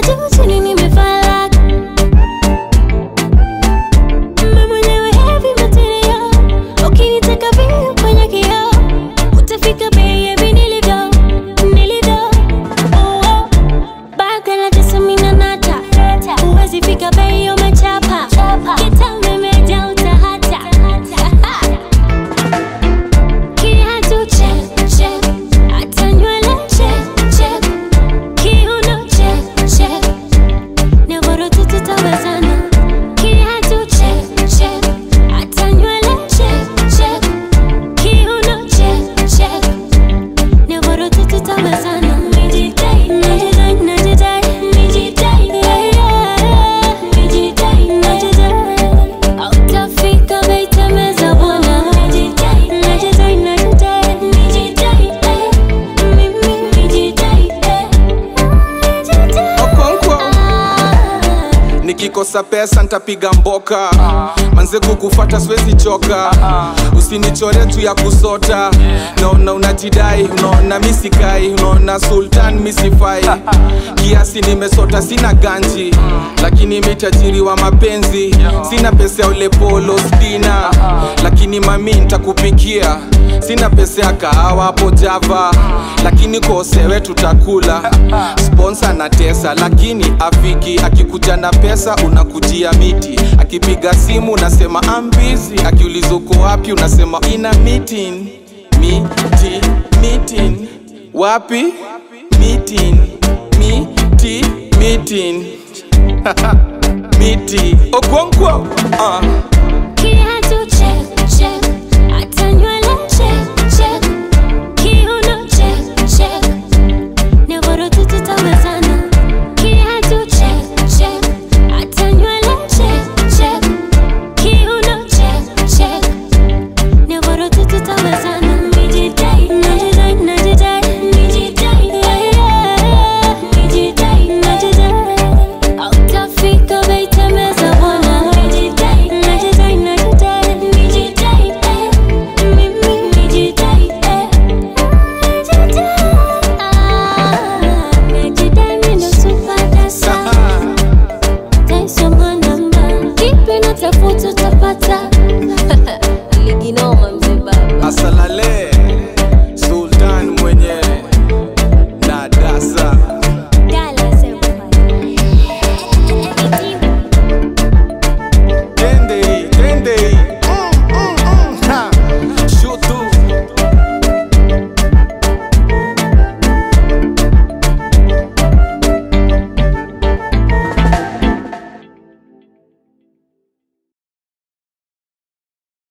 juu chini nimefala mimi mwenyewe heavy material ukinitaka vile kwenye kioo utafika baby nilivyo nilivyo oh, oh. Baka na tesa mina nata Uwezi fika bei umechapa Kitambe meja utahata Kiatu check check Hata nywele check check Kiuno check check Nyororo tu tutawezana Kiatu check check Hata nywele check check Kiuno check check Nyororo tu tutawezana Nijidai, najidai, najidai, nijidai, yeah, yeah. Nijidai, najidai. Hautafika bei tembeza bwana. Nijidai, najidai, najidai, nijidai, eh. Mimi nijidai, eh. Nijidai. Okonkwo. Ah. nikikosa pesa ntapiga mboka manze kukufata siwezi choka usinichore tu ya kusota naona unajidai unaona misikai unaona sultan misifai kiasi nimesota sina ganji lakini mitajiri wa mapenzi sina pesa ya ule polo stina lakini mami ntakupikia sina pesa ya kahawa hapo java lakini kosewe tutakula sponsa na tesa lakini afiki akikuja na pesa unakujia miti akipiga simu unasema ambizi akiuliza uko wapi unasema ina meeting miti meeting wapi meeting miti meeting miti okonkwo uh.